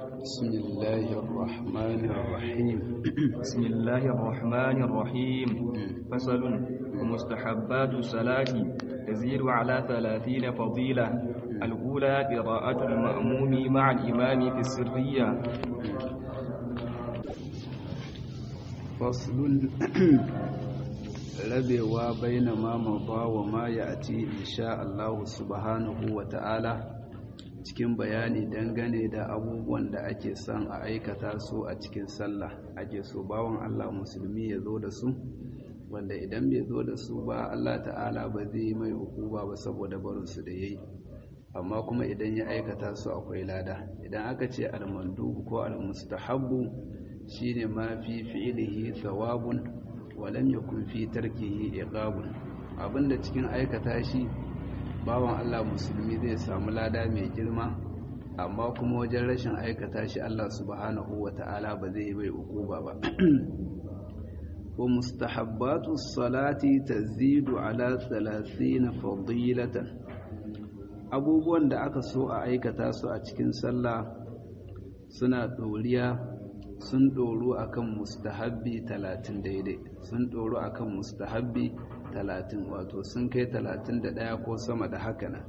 بسم الله الرحمن الرحيم بسم الله الرحمن الرحيم فصل ومستحبات الصلاة تزيد على ثلاثين فضيلة الأولى قراءة المأموم مع الإمام في السرية فصل rabewa baina ma maba wa ma ya'ti insha Allah subhanahu wa ta'ala cikin bayani dangane da abubuwan da ake son a aikata su a cikin sallah ake so bawan Allah musulmi ya zo da su wanda idan bai zo da su ba Allah ta'ala ba zai yi mai hukuma ba saboda barin su da yayi amma kuma idan ya aikata su akwai lada idan aka ce al-mandub ko al-mustahabbu shine ma fi fi'lihi thawabun walam yakun fi tarkihi iqabun abinda cikin aikata shi bawan Allah musulmi zai samu lada mai girma amma kuma wajen rashin aikata shi Allah subhanahu wata'ala ba zai bai ukuba ba wa mustahabbatu salati tazidu ala 30 fadilatan abubuwan da aka so a aikata su a cikin sallah suna doriya sun ɗoru akan mustahabbi talatin daidai sun ɗoru akan mustahabbi talatin wato sun kai talatin da ɗaya ko sama da haka nan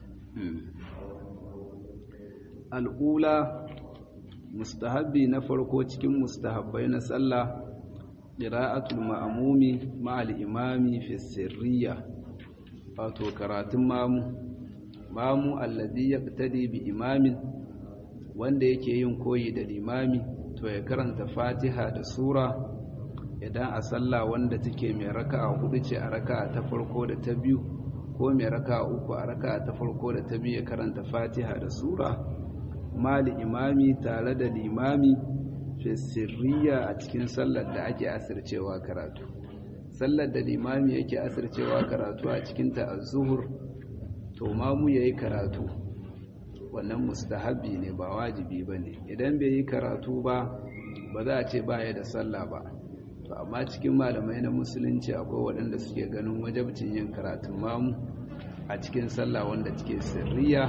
al'ula mustahabbi na farko cikin mustahabbai na sallah ƙira'atul ma'amumi ma'al imami fi sirriya wato karatun mamu mamu alladhi yaqtadi bi imamin wanda yake yin koyi da limami to ya karanta fatiha da sura idan a sallah wanda take mai raka'a hudu ce a raka'a ta farko da ta biyu ko mai raka'a uku a raka'a ta farko da ta biyu ya karanta fatiha da sura mali imami tare da limami fi sirriya a cikin sallar da ake asircewa karatu sallar da limami yake asircewa karatu a cikin ta az-zuhur to mamu yayi karatu wannan mustahabi ne ba wajibi ba ne idan bai yi karatu ba ba za a ce baya da sallah ba to amma cikin malamai na musulunci akwai waɗanda suke ganin wajabcin yin karatun mamu a cikin sallah wanda take sirriya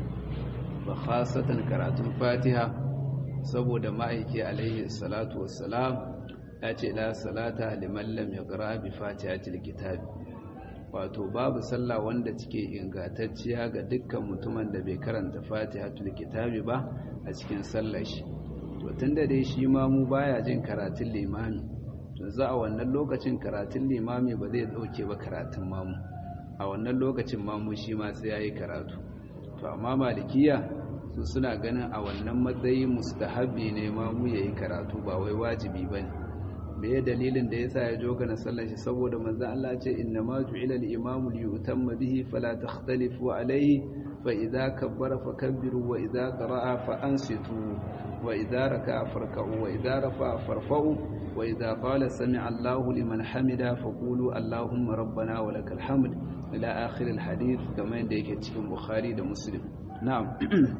ba khasatan karatun fatiha saboda ma'aiki alaihi salatu wassalam ya ce la salata liman lam yaqra bi fatihatil kitabi wato babu sallah wanda cike ingantacciya ga dukkan mutumin da bai karanta fatihatul kitabi ba a cikin sallar shi to tunda dai shi ma mu baya jin karatun limami to za a wannan lokacin karatun limami ba zai dauke ba karatun mamu a wannan lokacin mamu shi ma sai yayi karatu to amma malikiya su suna ganin a wannan matsayi mustahabi ne mamu yayi karatu ba wai wajibi bane me dalilin da yasa ya joga na sallar shi saboda manzon Allah ce inna ma ju'ila al-imamu li yutamma bihi fala takhtalifu alayhi fa idza kabbara fakabbiru wa idza qara'a fa ansitu wa idza raka'a farka'u wa idza rafa'a farfa'u wa idza qala sami'a Allahu liman hamida faqulu Allahumma rabbana wa lakal hamd ila akhir al-hadith kamar yadda yake cikin Bukhari da Muslim na'am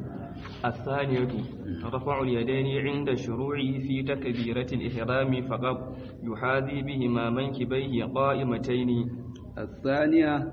الثانية رفع اليدين عند الشروع في تكبيرة الإحرام فقط يحاذي بهما منكبيه قائمتين الثانية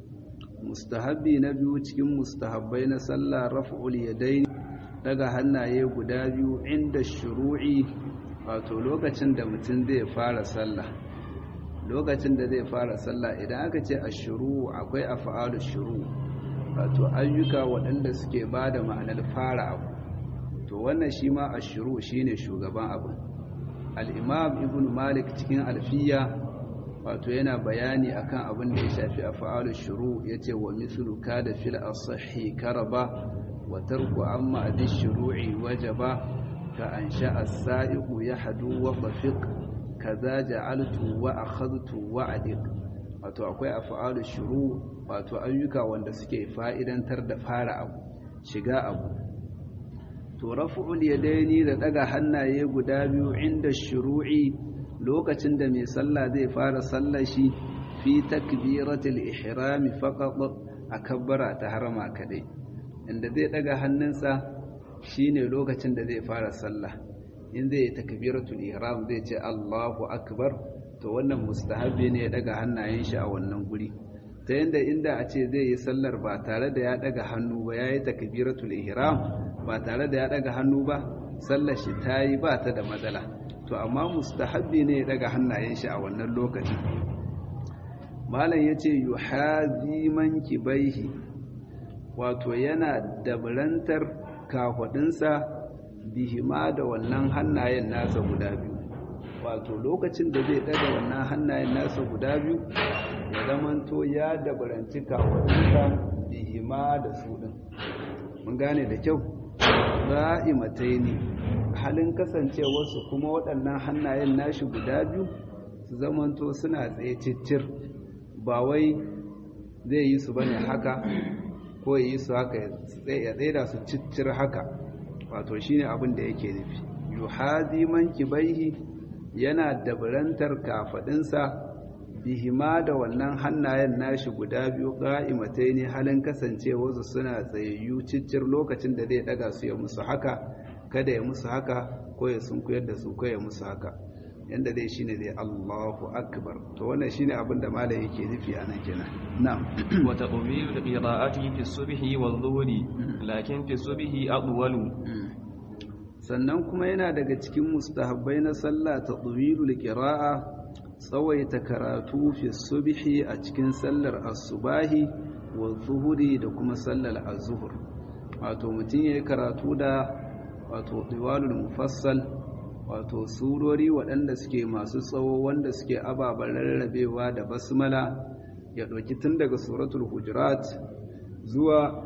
mustahabbi na biyu cikin mustahabbai na sallah raf'ul yadayn daga hannaye guda biyu inda shuru'i wato lokacin da mutum zai fara sallah lokacin da zai fara sallah idan aka ce ashuru akwai af'alu shuru wato ayyuka waɗanda suke ba da ma'anar fara abu to wannan shi ma ashuru shine shugaban abu al-imam ibn malik cikin alfiya wato yana bayani akan abin da ya shafi af'alu shuru yace wa mithlu kada fil asahi karaba wa tarku amma adi shuru'i wajaba ka ansha as-sa'iqu yahdu wa fafiq kaza ja'altu wa akhadtu wa adiq wato akwai af'alu shuru wato ayyuka wanda suke fa'idantar da fara abu shiga abu to raf'ul yadaini da daga hannaye guda biyu inda shuru'i lokacin da mai sallah zai fara sallar shi fi takbiratul ihram faqat akabbara ta harama kadai inda zai daga hannunsa shine lokacin da zai fara sallah in zai yi takbiratul ihram zai ce Allahu akbar to wannan mustahabi ne ya daga hannayen shi a wannan guri ta yanda inda a ce zai yi sallar ba tare da ya daga hannu ba yayi takbiratul ihram ba tare da ya daga hannu ba sallar shi ta yi ba ta da matsala to amma mustahabbi ne ya daga hannayen shi a wannan lokacin malam ya ce yi haziman kibaihi wato yana dabarantar kahwadinsa bihima da wannan hannayen nasa guda biyu wato lokacin da zai daga wannan hannayen nasa guda biyu ya zamanto ya dabaranci kahwadinsa bihima da su ɗin mun gane da kyau ra'imatai ne halin kasancewarsu kuma waɗannan hannayen nashi guda biyu su zamanto suna tsaye ciccir ba wai zai yi su bane haka ko ya yi su haka ya tsaida su ciccir haka wato shine abin da yake nufi yuhazi man kibaihi yana dabarantar kafadinsa bihima da wannan hannayen nashi guda biyu qa'imatai ne halin kasancewarsu suna tsayayyu ciccir lokacin da zai daga su ya musu haka kada ya musu haka ko ya sunkuyar da su ko ya musu haka yanda dai shine dai Allahu akbar to wannan shine abin da malai yake nufi a nan kenan na'am wa taqbilu qira'ati fi subhi wal dhuhri lakin fi subhi adwalu sannan kuma yana daga cikin mustahabbai na sallah taqbilul qira'a tsawaita karatu fi subhi a cikin sallar asubahi wa zuhuri da kuma sallar az-zuhr wato mutum yayi karatu da wato diwalul mufassal wato surori waɗanda suke masu tsawo wanda suke ababen rarrabewa da basmala ya ɗauki tun daga suratul hujurat zuwa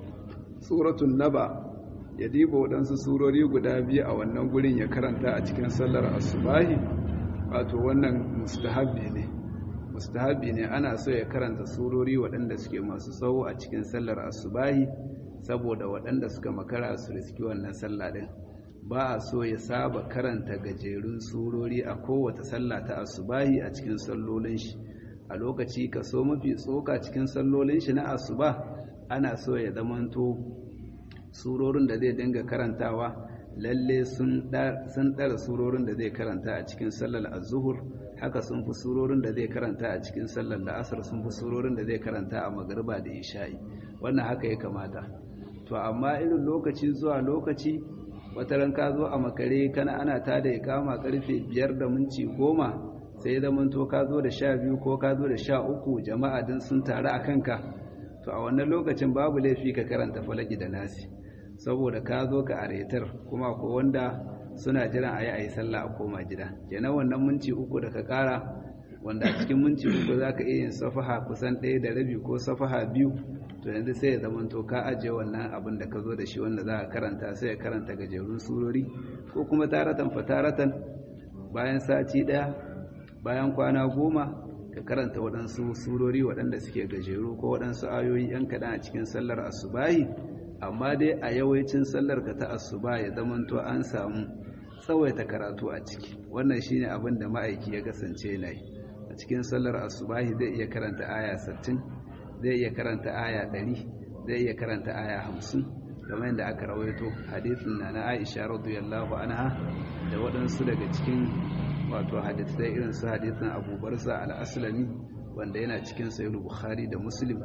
suratul naba ya diba waɗansu surori guda biyu a wannan gurin ya karanta a cikin sallar asubahi wato wannan mustahabi ne mustahabi ne ana so ya karanta surori waɗanda suke masu tsawo a cikin sallar asubahi saboda waɗanda suka makara su riski wannan sallah ɗin ba a so ya saba karanta gajerun surori a kowace sallah ta asubahi a cikin sallolin shi a lokaci kaso mafi tsoka cikin sallolin shi na asuba ana so ya zamanto surorin da zai dinga karantawa lalle sun ɗara surorin da zai karanta a cikin sallar azuhur haka sun fi surorin da zai karanta a cikin sallar la'asar sun fi surorin da zai karanta a magariba da isha'i wannan haka ya kamata to amma irin lokaci zuwa lokaci wata ran ka zo a makare kana ana ta da kama karfe biyar da minti goma sai zaman to ka zo da sha biyu ko ka zo da sha uku jama'a din sun taru a kanka to a wannan lokacin babu laifi ka karanta falaki da nasi saboda ka zo ka aretar kuma ko wanda suna jiran a yi a yi sallah a koma gida kenan wannan minti uku da ka kara wanda a cikin minti uku za ka iya yin safaha kusan ɗaya da rabi ko safaha biyu to yanzu sai ya zama to ka ajiye wannan abin da ka zo da shi wanda za a karanta sai ya karanta gajerun surori ko kuma taratan fa taratan bayan sati ɗaya bayan kwana goma ka karanta waɗansu surori waɗanda suke gajeru ko waɗansu ayoyi yan kaɗan a cikin sallar asubahi amma dai a yawancin sallar ka ta asuba ya zama to an samu tsawaita karatu a ciki wannan shine abin da ma'aiki ya kasance yana yi a cikin sallar asubahi zai iya karanta aya 60 zai iya karanta aya 100 zai iya karanta aya 50 kamar yadda aka rawaito hadisin na na Aisha radiyallahu anha da waɗansu daga cikin wato hadisai irin su hadisin Abu Barza al-Aslami wanda yana cikin Sahih Bukhari da Muslim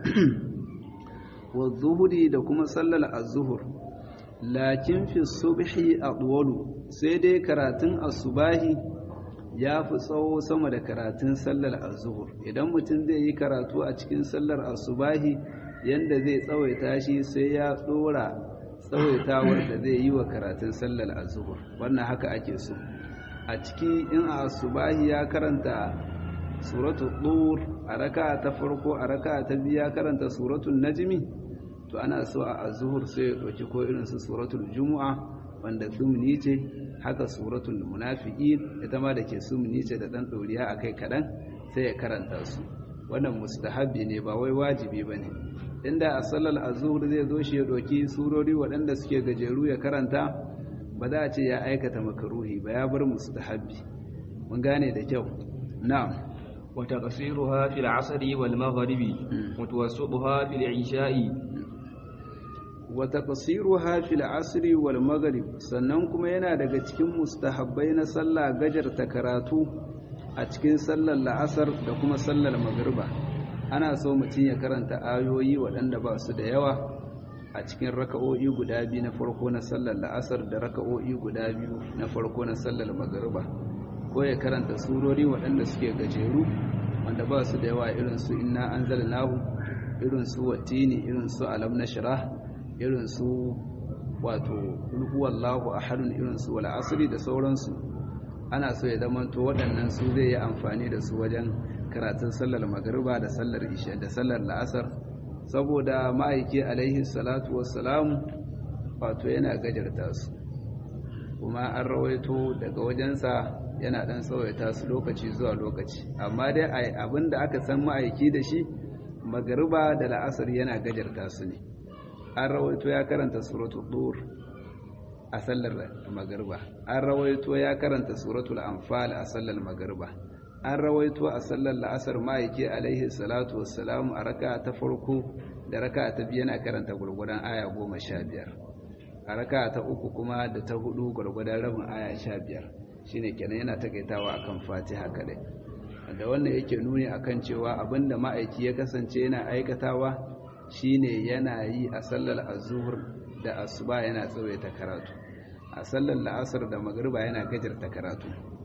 wa zuhuri da kuma sallar az-zuhur lakin fi subhi adwalu sai dai karatun asubahi ya fi tsawo sama da karatun sallar az-zuhur idan mutum zai yi karatu a cikin sallar asubahi yanda zai tsawaita shi sai ya dora tsawaitawar da zai yi wa karatun sallar az-zuhur wannan haka ake so a ciki in a asubahi ya karanta suratul dur a raka ta farko a raka ta biyu ya karanta suratul najmi to ana so a azhur sai ya dauki ko irin su suratul jumu'a wanda sumni ce haka suratul munafiqin ita ma da ke sumni ce da dan doriya akai kadan sai ya karanta su wannan mustahabi ne ba wai wajibi bane inda a sallar azhur zai zo shi ya doki surori waɗanda suke gajeru ya karanta ba za a ce ya aikata makaruhi ba ya bar mustahabi mun gane da kyau na'am وتقصيرها في العصر والمغرب وتوسطها في العشاء وتقصيرها في العصر والمغرب sannan kuma yana daga cikin mustahabbai na sallah gajarta karatu a cikin sallar la'asar da kuma sallar magriba ana so mutum ya karanta ayoyi waɗanda ba su da yawa a cikin raka'o'i guda biyu na farko na sallar la'asar da raka'o'i guda biyu na farko na sallar magariba ko ya karanta surori waɗanda suke gajeru wanda ba su da yawa irin su inna anzalnahu irin su watini irin su alam nashrah irin su wato huwallahu ahadun irin su wal asri da sauransu ana so ya zama to waɗannan su zai yi amfani da su wajen karatun sallar magariba da sallar isha da sallar la'asar saboda ma'aiki alaihi salatu wassalamu wato yana gajarta su kuma an rawaito daga wajensa yana dan tsawaita su lokaci zuwa lokaci amma dai abin da aka san ma'aiki da shi magariba da la'asar yana gajarta su ne an rawaito ya karanta suratul dur a sallar magariba an rawaito ya karanta suratul anfal a sallar magariba an rawaito a sallar la'asar ma'aiki alaihi salatu wassalamu a raka ta farko da raka ta biyu yana karanta gurgudan aya goma sha biyar a raka ta uku kuma da ta hudu gurgudan rabin aya sha biyar shine kenan yana takaitawa akan fatiha kadai da wannan yake nuni akan cewa abinda ma'aiki ya kasance yana aikatawa shine yana yi a sallar azhur da asuba yana tsawaita karatu a sallar la'asar da magriba yana gajarta karatu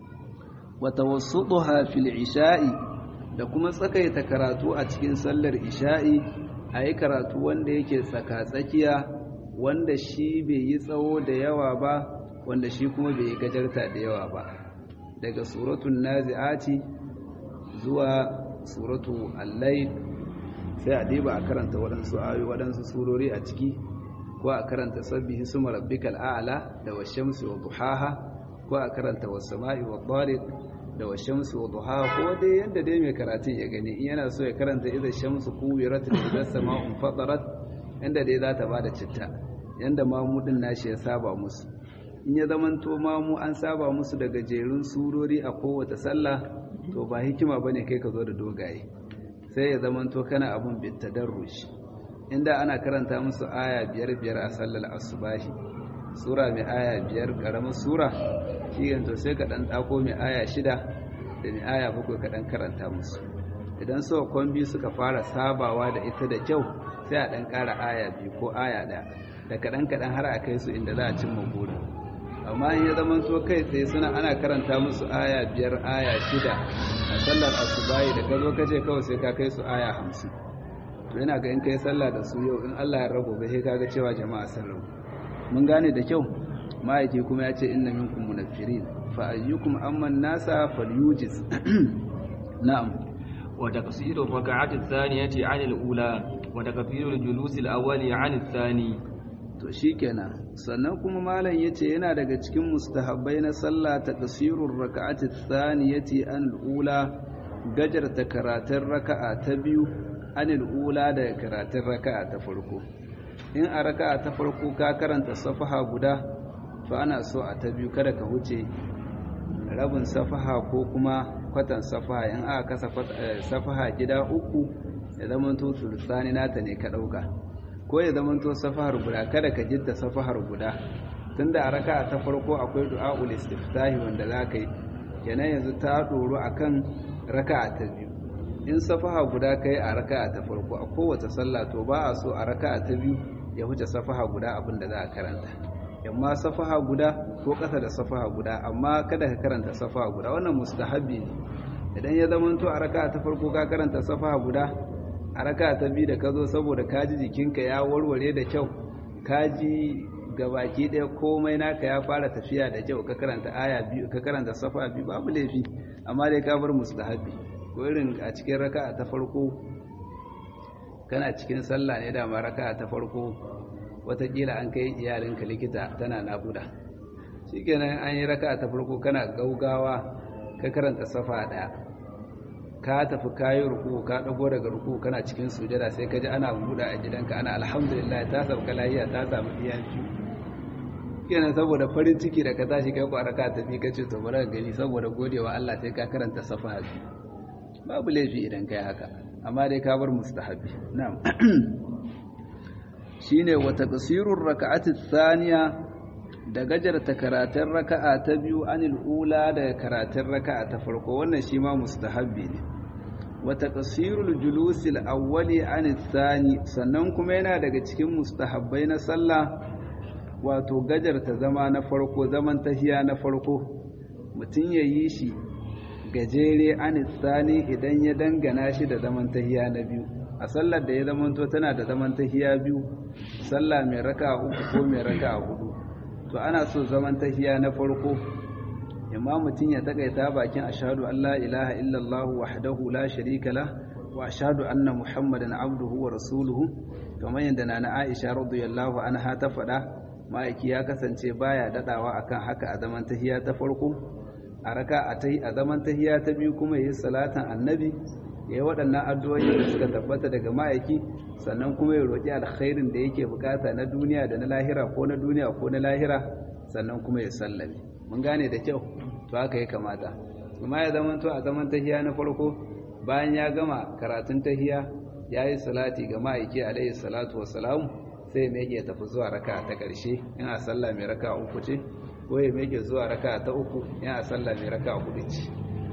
wa tawassutuha fil isha'i da kuma tsakaita karatu a cikin sallar isha'i ayi karatu wanda yake tsaka-tsakiya wanda shi bai yi tsawo da yawa ba wanda shi kuma bai yi gajarta da yawa ba daga suratul nazi'ati zuwa suratu al-layl sai a diba a karanta waɗansu ayoyi waɗansu surori a ciki ko a karanta sabbihi suma rabbikal a'la da washamsi wa duhaha ko a karanta was-sama'i wad-dariq da washamsi wa duhaha ko dai yanda dai mai karatun ya gani in yana so ya karanta idza shamsu kuwirat da idza sama'u fatarat yanda dai za ta bada citta yanda mamudin nashi ya saba musu in ya zamanto mamu an saba musu da gajerun surori a kowace sallah to ba hikima bane kai ka zo da dogaye sai ya zamanto kana abun bitadarrush inda ana karanta musu aya biyar biyar a sallar asubahi sura mai aya biyar karamar sura shi yanzu sai ka dan dako mai aya shida da mai aya bakwai ka dan karanta musu idan so kwambi suka fara sabawa da ita da kyau sai a dan kara aya biyu ko aya ɗaya da kaɗan kaɗan har a kai su inda za a cimma burin amma in ya zama to kai tsaye suna ana karanta musu aya biyar aya shida a sallar asubahi da ka zo ka ce kawai sai ka kai su aya hamsin to yana ga in kai sallah da su yau in Allah ya rabu ba sai kaga cewa jama'a sun rabu mun gane da kyau ma'aiki kuma ya ce inna minkum munaffirin fa ayyukum amman nasa falyujiz na'am wa taqsiru rak'ati thaniyati 'an al-ula wa takfiru al-julus al-awwali 'an ath-thani to shikenan sannan kuma malam yace yana daga cikin mustahabbai na sallah taqsirur rak'ati thaniyati 'an al-ula gajarta karatun raka'a ta biyu anil ula da karatun raka'a ta farko in a raka'a ta farko ka karanta safaha guda fa ana so a ta biyu kada ka huce rabin safaha ko kuma kwatan safaha in aka kasa safaha gida uku ya zamanto sulusani nata ne ka dauka ko ya zamanto safahar guda kada ka jidda safahar guda tunda a raka'a ta farko akwai du'a'ul istiftahi wanda zaka yi kenan yanzu ta doro akan raka'a ta biyu in safaha guda kai a raka'a ta farko a kowace sallah to ba a so a raka'a ta biyu ya huce safaha guda abin da za a karanta amma safaha guda ko ƙasa da safaha guda amma kada ka karanta safaha guda wannan mustahabbi ne idan ya zama to a raka'a ta farko ka karanta safaha guda a raka'a ta biyu da ka zo saboda ka ji jikinka ya warware da kyau ka ji gabaki ɗaya komai naka ya fara tafiya da kyau ka karanta aya biyu ka karanta safa biyu babu laifi amma dai ka bar mustahabbi ko irin a cikin raka'a ta farko kana cikin sallah ne dama raka'a ta farko watakila an kai iyalinka likita tana naƙuda shikenan an yi raka'a ta farko kana gaugawa ka karanta safa ɗaya ka tafi kayi ruku ka ɗago daga ruku kana cikin sujada sai ka ji ana buɗa a gidanka ana alhamdulillah ta sauka lafiya ta samu iyan biyu kenan saboda farin ciki da ka tashi kai ku raka ta bi kace to bari gani saboda godewa Allah sai ka karanta safa babu laifi idan kai haka amma dai ka bar mustahabi na'am shine wa taqsirur raka'ati thaniya da gajarta karatun raka'a ta biyu anil ula daga karatun raka'a ta farko wannan shi ma mustahabbi ne wata ƙasirul julusil awwali an tsani sannan kuma yana daga cikin mustahabbai na sallah wato gajarta zama na farko zaman tahiya na farko mutum ya yi shi gajere an tsani idan ya dangana shi da zaman tahiya na biyu a sallar da ya zamanto tana da zaman tahiya biyu sallah mai raka uku ko mai raka hudu to ana so zaman tahiya na farko imma mutum ya takaita bakin ashhadu an la ilaha illallah wahdahu la sharika lah wa ashhadu anna muhammadan abduhu wa rasuluhu kamar yadda nana Aisha radiyallahu anha ta faɗa ma'aiki ya kasance baya dadawa akan haka a zaman tahiya ta farko a raka a tai a zaman tahiya ta biyu kuma yayi salatan annabi yayi waɗannan addu'o'i da suka tabbata daga ma'aiki sannan kuma ya roki alkhairin da yake bukata na duniya da na lahira ko na duniya ko na lahira sannan kuma ya sallame mun gane da kyau to haka ya kamata kuma ya zama to a zaman tahiya na farko bayan ya gama karatun tahiya ya yi salati ga ma'aiki alaihi salatu wassalam sai mai ya tafi zuwa raka ta ƙarshe yana sallah mai raka uku ce ko ya mai zuwa raka ta uku yana sallah mai raka hudu ce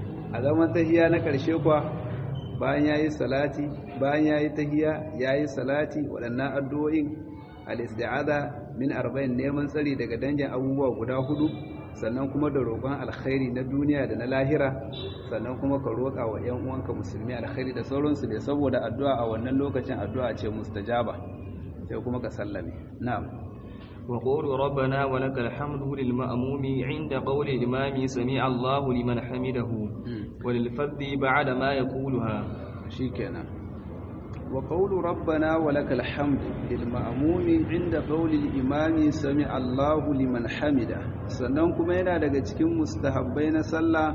a zaman tahiya na ƙarshe kuwa bayan ya yi salati bayan ya yi tahiya ya yi salati waɗannan addu'o'in al-isti'aza min arba'in neman tsari daga dangin abubuwa guda hudu sannan kuma da roƙon alkhairi na duniya da na lahira sannan kuma ka roƙa wa ‘yan uwanka musulmi alkhairi da sauransu ne saboda addu'a a wannan lokacin addu'a ce mustajaba sai kuma ka sallame na'am wa qulu rabbana wa lakal hamdu lil ma'mumi 'inda qawli al-imami sami'a Allahu liman hamidahu wa lil fadhi ba'da ma yaquluha shikenan wa qawlu rabbana wa lakal hamdu lil ma'mumi 'inda qawli al-imami sami'a Allahu liman hamida sannan kuma yana daga cikin mustahabbai na sallah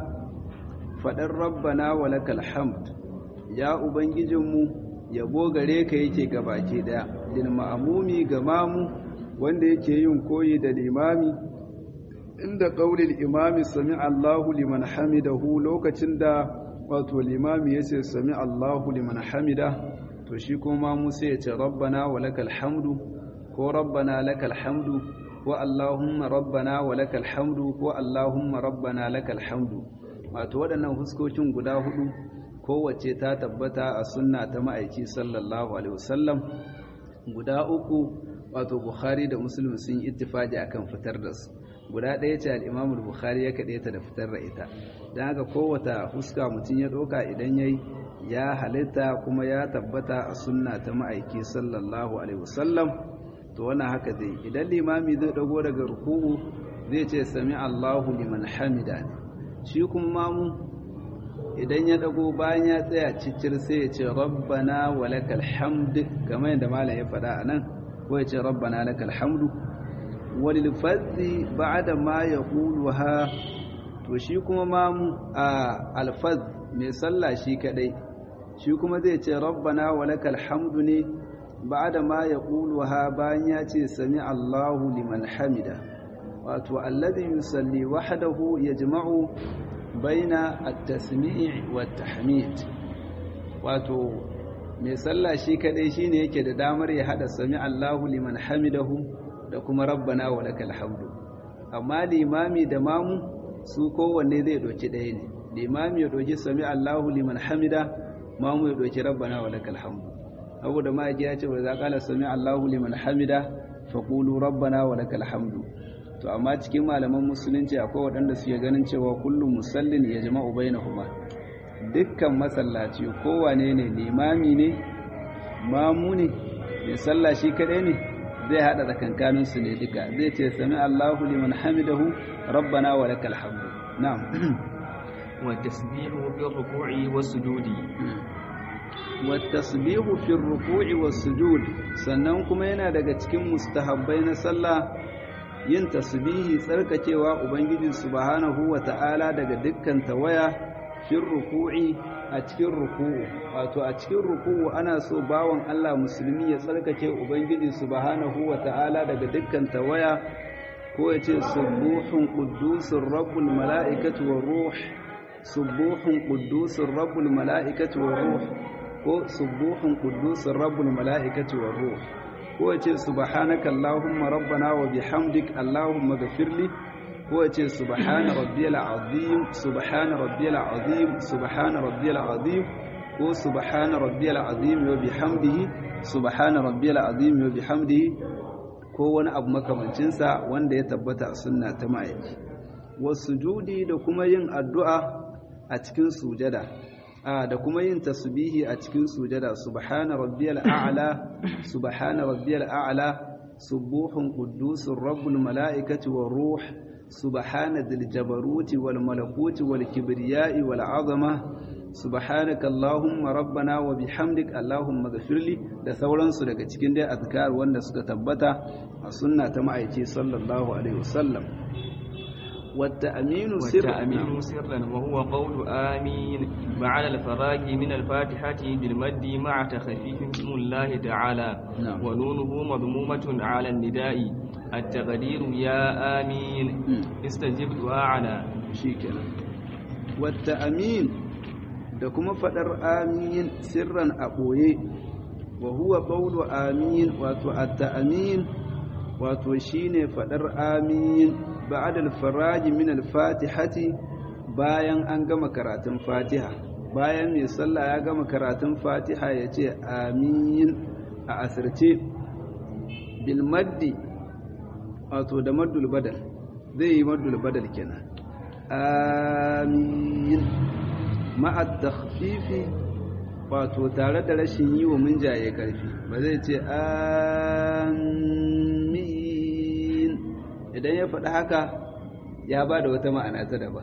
faɗar rabbana wa lakal hamd ya ubangijinmu yabo gare ka yake gabaki daya lil ma'mumi ga mamu wanda yake yin koyi da limami inda qaulil imami sami'a Allahu liman hamidahu lokacin da wato limami yace sami'a Allahu liman hamida to shi kuma mu sai ya ce rabbana wa lakal hamdu ko rabbana lakal hamdu ko Allahumma rabbana wa lakal hamdu ko Allahumma rabbana lakal hamdu wato waɗannan huskokin guda hudu kowace ta tabbata a sunna ta ma'aiki sallallahu alaihi wasallam guda uku wato Bukhari da Muslim sun yi ittifaqi akan fitar da su guda ɗaya ce al-Imam Bukhari ya kaɗe ta da fitar da ita dan haka kowata huska mutum ya ɗauka idan yayi ya halitta kuma ya tabbata a sunna ta ma'aiki sallallahu alaihi wasallam to wannan haka zai idan limami zai dago daga ruku'u zai ce sami Allahu liman hamida shi kuma mamu idan ya dago bayan ya tsaya ciccir sai ya ce rabbana wa lakal hamd kamar yadda malam ya faɗa anan ko ya ce rabbana lakal hamdu walil fadhi ba'da ma yaquluha to shi kuma mamu a alfaz mai sallah shi kadai shi kuma zai ce rabbana wa lakal hamdu ne بعد ما يقولها بان ياتي سمع الله لمن حمده wato alladhi yusalli wahdahu yajma'u baina at-tasmi' wat-tahmid wato mai sallah shi kadai shine yake da damar ya hada sami Allahu liman hamidahu da kuma rabbana wa lakal hamdu amma limami da mamu su kowanne zai doki ɗaya ne limami ya doki sami Allahu liman hamida mamu ya doki rabbana wa lakal hamdu abu da ma'aji ya ce wa za ƙala sami Allahu liman hamida faƙulu rabbana wa lakal hamdu to amma cikin malaman musulunci akwai waɗanda suke ganin cewa kullum musallin ya jama'u bainahuma dukkan masallaci kowane ne limami ne mamu ne mai sallah shi kaɗai ne zai haɗa tsakankanin su ne duka zai ce sami Allahu liman hamidahu rabbana wa lakal hamdu na'am wa tasbihu fi ruku'i was sujudi والتسبيح في الركوع والسجود sannan kuma yana daga cikin mustahabbai na sallah yin tasbihi tsarkakewa ubangiji subhanahu wata'ala daga dukkan tawaya fi ruku'i a cikin ruku'u wato a cikin ruku'u ana so bawan Allah musulmi ya tsarkake ubangiji subhanahu wata'ala daga dukkan tawaya ko ya ce subuhun quddusur rabbul mala'ikatu war ruh subuhun quddusur rabbul mala'ikatu war ruh ko subuhun qudusur rabbul malaikati war ruh ko yace subhanaka allahumma rabbana wa bihamdik allahumma ghfirli ko yace subhana rabbiyal azim subhana rabbiyal azim subhana rabbiyal azim ko subhana rabbiyal azim wa bihamdihi subhana rabbiyal azim wa bihamdihi ko wani abu makamancin sa wanda ya tabbata a sunna ta ma'aiki wasujudi da kuma yin addu'a a cikin sujada da kuma yin tasbihi a cikin sujada subhana rabbiyal a'la subhana rabbiyal a'la subuhun quddusur rabbul malaikati war ruh subhana dhil jabaruti wal malakuti wal kibriya'i wal 'azama subhanaka allahumma rabbana wa bihamdik allahumma ghafirli da sauransu daga cikin dai azkar wanda suka tabbata a sunna ta ma'aiki sallallahu alaihi wasallam والتأمين سرا والتأمين سرا وهو قول آمين بعد الفراغ من الفاتحة بالمد مع تخفيف اسم الله تعالى نعم. ونونه مضمومة على النداء التقدير يا آمين استجب دعاءنا shikenan والتأمين da kuma fadar amin sirran a ɓoye wa huwa qawlu amin wato at-ta'min wato shine fadar amin ba'da al-faraj min al-fatihati bayan an gama karatun fatiha bayan mai sallah ya gama karatun fatiha ya ce amin a asirce bil maddi wato da maddul badal zai yi maddul badal kenan amin ma'a takhfifi wato tare da rashin yi wa munjaye karfi ba zai ce amin idan ya faɗi haka ya ba da wata ma'ana ta daba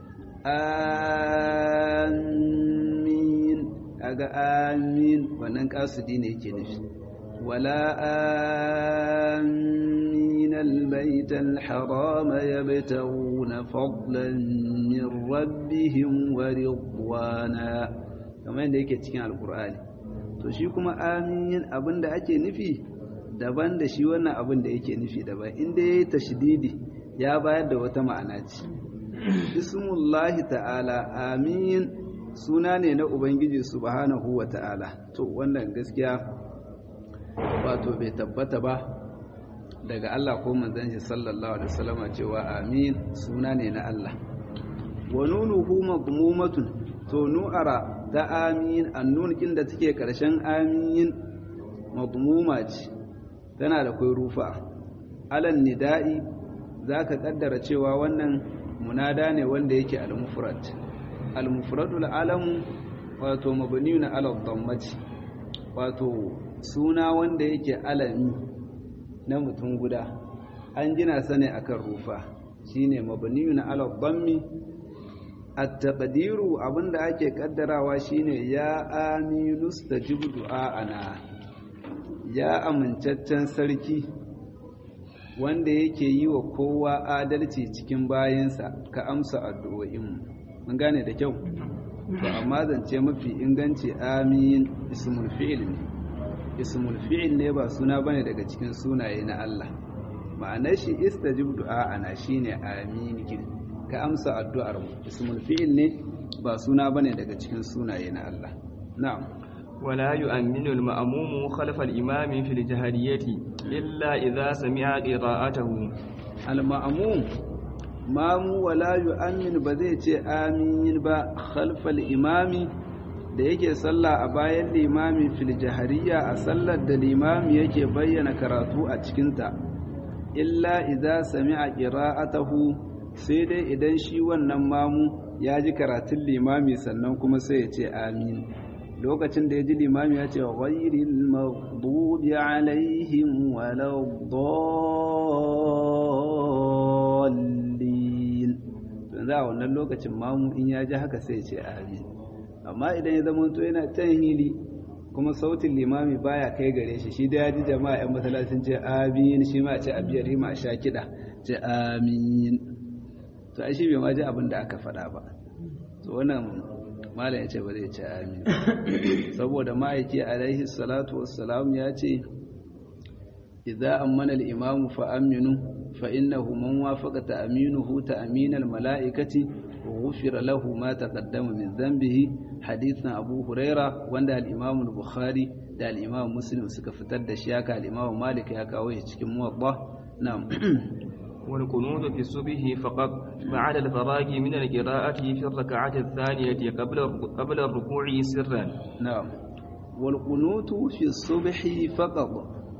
amin kaga amin wannan kasudi ne yake nufi wala amin albayt alharam yabtaguna fadlan min rabbihim wa ridwana kamar yadda yake cikin alkur'ani to shi kuma amin abinda ake nufi daban da shi wannan abin da yake nufi daban inda yayi tashdidi ya bayar da wata ma'ana ce bismullahi ta'ala amin suna ne na ubangiji subhanahu wa ta'ala to wannan gaskiya wato bai tabbata ba daga Allah ko manzon shi sallallahu alaihi wasallama cewa amin suna ne na Allah wa nunuhu madmumatun to nu'ara ta amin annun kin da take karshen amin madmuma ce tana da kai rufa alan nida'i zaka kaddara cewa wannan munada ne wanda yake al-mufrad al-mufradul alam wato mabniun ala dhammati wato suna wanda yake alami na mutum guda an gina sa ne akan rufa shine mabniun ala dhammi at-taqdiru abinda ake kaddarawa shine ya aminu stajib du'ana ya amincaccen sarki wanda yake yi wa kowa adalci cikin bayansa ka amsa addu'o'inmu mun gane da kyau to amma zance mafi inganci amin ismul fi'il ne ismul fi'il ne ba suna bane daga cikin sunaye na Allah ma'anar shi istajib du'a'ana shine amin kin ka amsa addu'ar mu ismul fi'il ne ba suna bane daga cikin sunaye na Allah na'am ولا يؤمن المأموم خلف الإمام في الجهرية إلا إذا سمع قراءته المأموم mamu wala yu'min ba zai ce amin ba khalfal imami da yake sallah a bayan limami fil jahariya a sallar da limami yake bayyana karatu a cikinta illa idza sami'a qira'atahu sai dai idan shi wannan mamu ya ji karatun limami sannan kuma sai ya ce amin lokacin da ya ji limami ya ce ghairil maghdubi alaihim waladdallin to za a wannan lokacin mamu in ya ji haka sai ya ce amin amma idan ya zama to yana can hili kuma sautin limami baya kai gare shi shi da ya ji jama'a yan masallacin ce amin shi ma ce abiyar rima sha kiɗa ce amin to ai shi bai ma ji abin da aka faɗa ba to wannan malam ya ce ba zai ce amin saboda ma'aiki alaihi salatu wassalam ya ce idza ammana al-imamu fa aminu fa innahu man wafaqa ta'minuhu ta'min al-mala'ikati wa ghufira lahu ma taqaddama min dhanbihi hadithan abu huraira wanda al-imam al-bukhari da al-imam muslim suka fitar da shi haka al-imam malik ya kawo shi cikin muwatta na'am والقنوت في الصبح فقط بعد الفراغ من القراءة في الركعة الثانية قبل قبل الركوع سرا na'am wal qunutu fi subhi faqad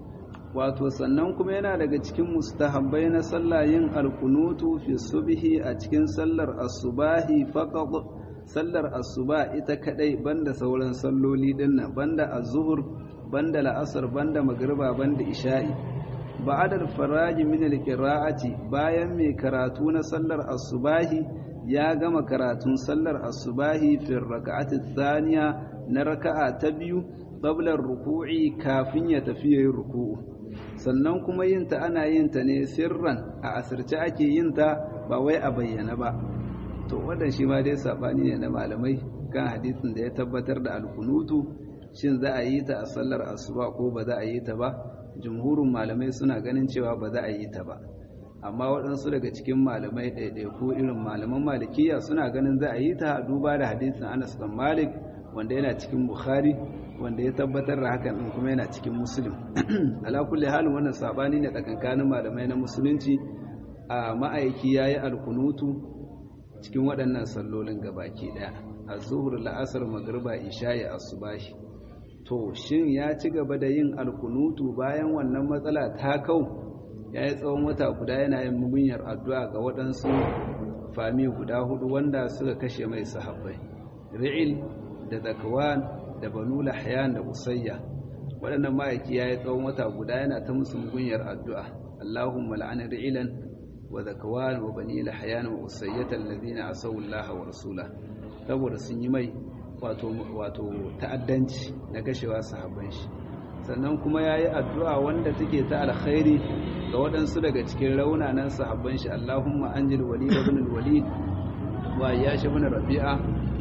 wato sannan kuma yana daga cikin mustahabbai na sallah yin alkunutu fi subhi a cikin sallar asubahi faqad sallar asuba ita kadai banda sauran salloli dinnan banda az-zuhr banda la'asar banda magriba banda isha'i ba'da al-faraji min al-qira'ati bayan mai karatu na sallar asubahi ya gama karatun sallar asubahi fi raka'ati thaniya na raka'a ta biyu qabla ruku'i kafin ya tafi yayin ruku'u sannan kuma yin ta ana yin ta ne sirran a asirce ake yin ta ba wai a bayyana ba to wannan shi ma dai sabani ne na malamai kan hadisin da ya tabbatar da alkunutu shin za a yi ta a sallar asuba ko ba za a yi ta ba jumhurin malamai suna ganin cewa ba za a yi ta ba amma waɗansu daga cikin malamai ɗaiɗaiku irin malaman malikiya suna ganin za a yi ta duba da hadisin anas dan malik wanda yana cikin bukhari wanda ya tabbatar da hakan din kuma yana cikin muslim ala kulli halin wannan sabani ne tsakankanin malamai na musulunci a ma'aiki yayi alkunutu cikin waɗannan sallolin gabaki daya az-zuhr la'asar magriba isha'i asubahi to shin ya ci gaba da yin alkunutu bayan wannan matsala ta kau ya yi tsawon wata guda yana yin mugunyar addu'a ga waɗansu fami guda hudu wanda suka kashe mai sahabbai ri'il da zakwan da banu lahyan da usayya waɗannan ma'aiki ya yi tsawon wata guda yana ta musu mugunyar addu'a allahumma la'ana ri'ilan wa zakwan wa bani lahyan wa usayyata alladhina asaw allaha wa rasula saboda sun yi mai wato wato ta'addanci na kashewa sahabban shi sannan kuma ya yi addu'a wanda take ta alkhairi ga waɗansu daga cikin raunanan sahabban shi Allahumma an jil wali da bin wali wa ya shi bin rabi'a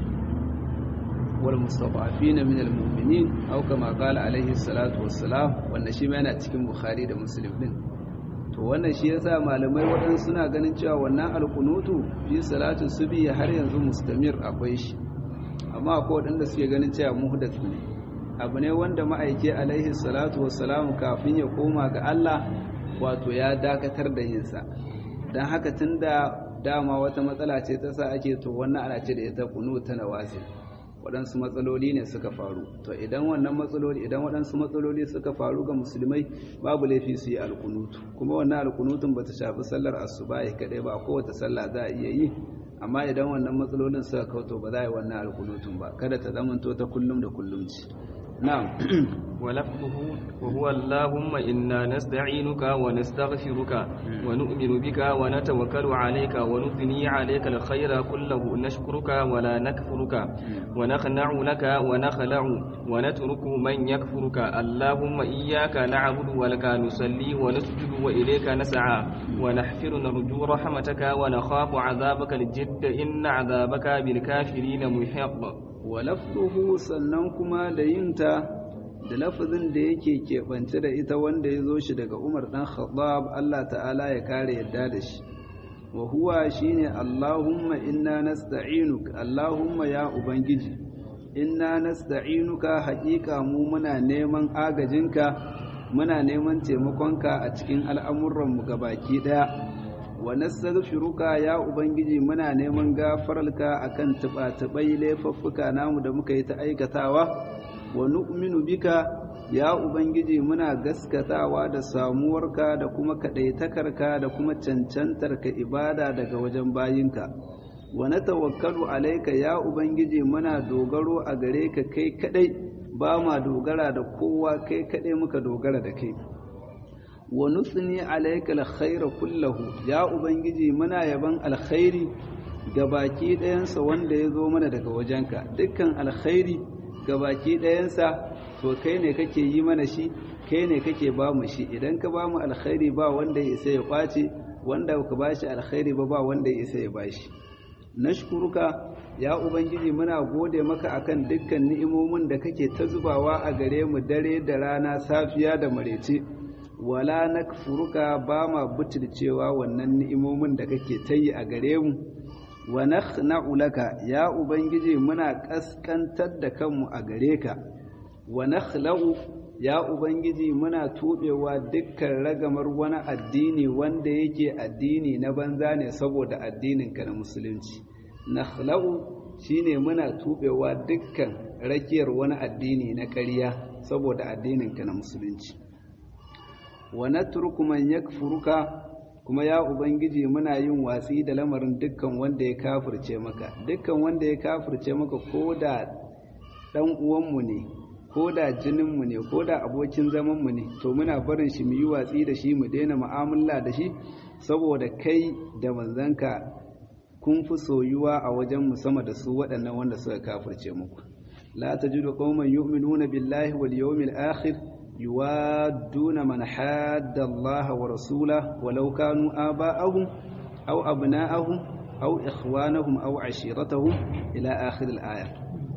wal mustafafi na min almu'minin au kama kala alaihi salatu wassalam wanda shi yana cikin bukhari da muslim din to wannan shi yasa malamai waɗansu suna ganin cewa wannan alkunutu fi salatu subi har yanzu mustamir akwai shi amma akwai waɗanda suke ganin cewa muhdath ne abu ne wanda ma'aike alaihi salatu wassalamu kafin ya koma ga Allah wato ya dakatar da yinsa don haka tun da dama wata matsala ce ta sa ake to wannan ana ce da ita kunu ta nawazin waɗansu matsaloli ne suka faru to idan wannan matsaloli idan waɗansu matsaloli suka faru ga musulmai babu laifi su yi alkunutu kuma wannan alkunutun ba ta shafi sallar asuba ya kaɗai ba kowace sallah za a iya yi amma idan wannan matsalolin suka kauto ba za a yi wannan alkunutun ba kada ta zamanto ta kullum da kullum ce نعم ولفظه وهو اللهم إنا نستعينك ونستغفرك ونؤمن بك ونتوكل عليك ونثني عليك الخير كله نشكرك ولا نكفرك ونخنع لك ونخلع ونترك من يكفرك اللهم إياك نعبد ولك نصلي ونسجد وإليك نسعى ونحفر نرجو رحمتك ونخاف عذابك الجد إن عذابك بالكافرين محق wa lafzuhu sannan kuma da yinta da lafazin da yake keɓance da ita wanda ya zo shi daga Umar ɗan Khattab Allah ta'ala ya kare yadda da shi wa huwa shine Allahumma inna nasta'inuk Allahumma ya ubangiji inna nasta'inuka haƙiƙa mu muna neman agajinka muna neman taimakonka a cikin al'amuranmu gabaki ɗaya wa nastaghfiruka ya ubangiji muna neman gafararka akan tuba-tubai laifuffuka namu da muka yi ta aikatawa wa nu'minu bika ya ubangiji muna gaskatawa da samuwarka da kuma kadaitakarka da kuma cancantarka ibada daga wajen bayinka wa natawakkalu alaika ya ubangiji muna dogaro a gare ka kai kadai ba ma dogara da kowa kai kadai muka dogara da kai wa nusni alayka alkhaira kullahu ya ubangiji muna yaban alkhairi gabaki ɗayansa wanda ya zo mana daga wajenka dukkan alkhairi gabaki ɗayansa to kai ne kake yi mana shi kai ne kake ba mu shi idan ka ba mu alkhairi ba wanda ya isa ya kwace wanda ka ba shi alkhairi ba ba wanda ya isa ya ba shi nashkuruka ya ubangiji muna gode maka akan dukkan ni'imomin da kake ta zubawa a gare mu dare da rana safiya da marece wala nakfuruka ba ma butulcewa wannan ni'imomin da kake ta yi a gare mu wa nakhna'u laka ya ubangiji muna kaskantar da kanmu a gare ka wa nakhla'u ya ubangiji muna tubewa dukkan ragamar wani addini wanda yake addini na banza ne saboda addininka na musulunci nakhla'u shine muna tubewa dukkan rakiyar wani addini na ƙarya saboda addininka na musulunci wa natruku man yakfuruka kuma ya ubangiji muna yin watsi da lamarin dukkan wanda ya kafirce maka dukkan wanda ya kafirce maka ko da dan uwanmu ne ko da jininmu ne ko da abokin zamanmu ne to muna barin shi mu yi watsi da shi mu daina mu'amala da shi saboda kai da manzanka kun fi soyuwa a wajen mu sama da su waɗannan wanda suka kafirce muku la tajidu qauman yu'minuna billahi wal yawmil akhir yuwadduna man hadda Allah wa rasulahu walau kanu aba'ahum aw abna'ahum aw ikhwanahum aw ashiratahum ila akhir al-aya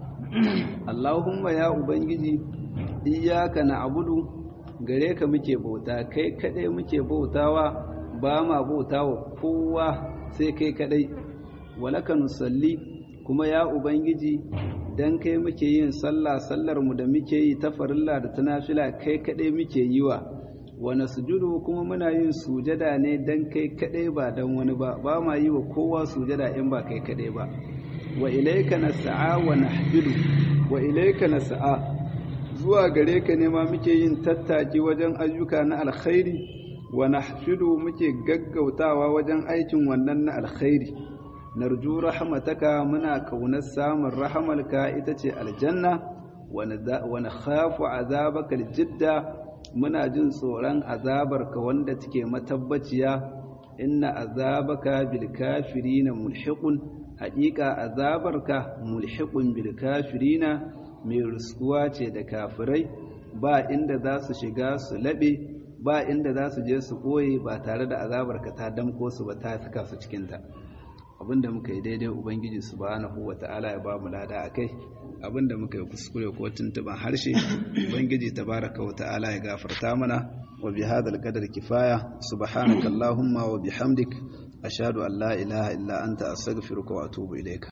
Allahumma ya ubangiji iyyaka na'budu gare ka muke bauta kai kadai muke bautawa ba ma bautawa kowa sai kai kadai walaka nusalli kuma ya ubangiji dan kai muke yin sallah sallar mu da muke yi ta farilla da ta nafila kai kadai muke yi wa wa nasjudu kuma muna yin sujada ne dan kai kadai ba dan wani ba ba ma yi wa kowa sujada in ba kai kadai ba wa ilayka nas'a wa nahjudu wa ilayka nas'a zuwa gare ka ne ma muke yin tattaki wajen ayyuka na alkhairi wa nahjudu muke gaggautawa wajen aikin wannan na alkhairi narju rahmataka muna kaunar samun rahamalka ita ce aljanna wa nakhafu azabaka aljidda muna jin tsoron azabarka wanda take matabbaciya inna azabaka bil kafirina mulhiqun haqiqa azabarka mulhiqun bil kafirina mai ruskuwa ce da kafirai ba inda za su shiga su laɓe ba inda za su je su ɓoye ba tare da azabarka ta damko su ba ta saka su cikinta abinda muka yi daidai ubangiji subhanahu wata'ala ya ba mu lada akai abinda muka yi kuskure ko tuntuban harshe ubangiji tabaraka wata'ala ya gafarta mana wa bi hadal qadar kifaya subhanaka allahumma wa bihamdik ashhadu an la ilaha illa anta astaghfiruka wa atubu ilayka